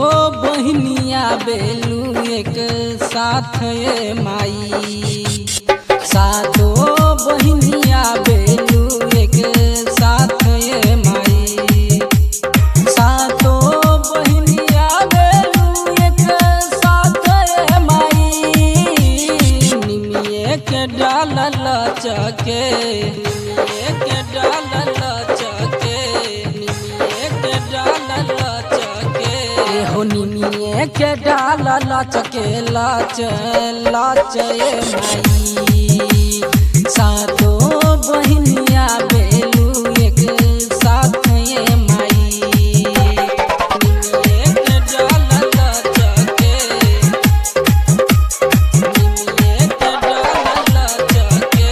बहनिया बेलू एक साथ ये माई सातो बहनिया बेलू एक साथ ये माई सातो बहनिया बेलू एक साथ ये माई निमिये के डालल चके निमिये के डालल चके निमिये के डालल चके हो निमिये के डालल चके लाच लाच ये माई सातो बहनिया बेलू एक साथ ये माई निमिये के डालल चके निमिये के डालल चके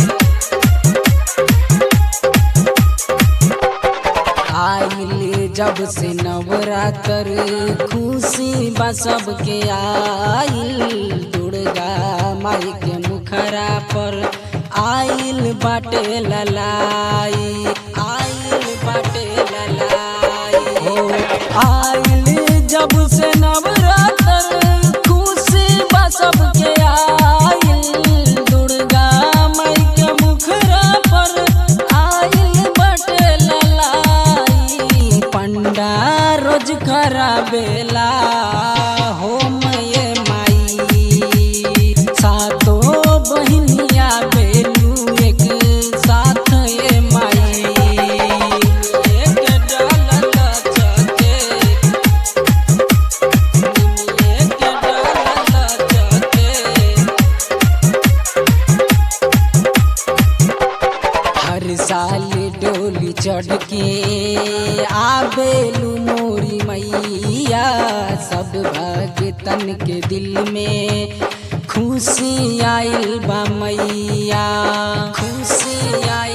आइल जब से नवरात्र खुशी बा सबके आइल दुर्गा माई के मुखरा पर आइल बाटे ललाई आइल बाटे ललाई हो आइल जब से नवरात्र खुशी बा सबके आइल दुर्गा माई के मुखरा पर आइल बाटे ललाई पंडा रोज कराबेला होम ये माई सातो बहनिया बेलू एक साथ ये माई एक डालल चके एक डालल चके हर साल डोली चढ़ के आबेलू मोरी मैया सब भगतन के दिल में खुशी आइल बा मैया खुशी आइल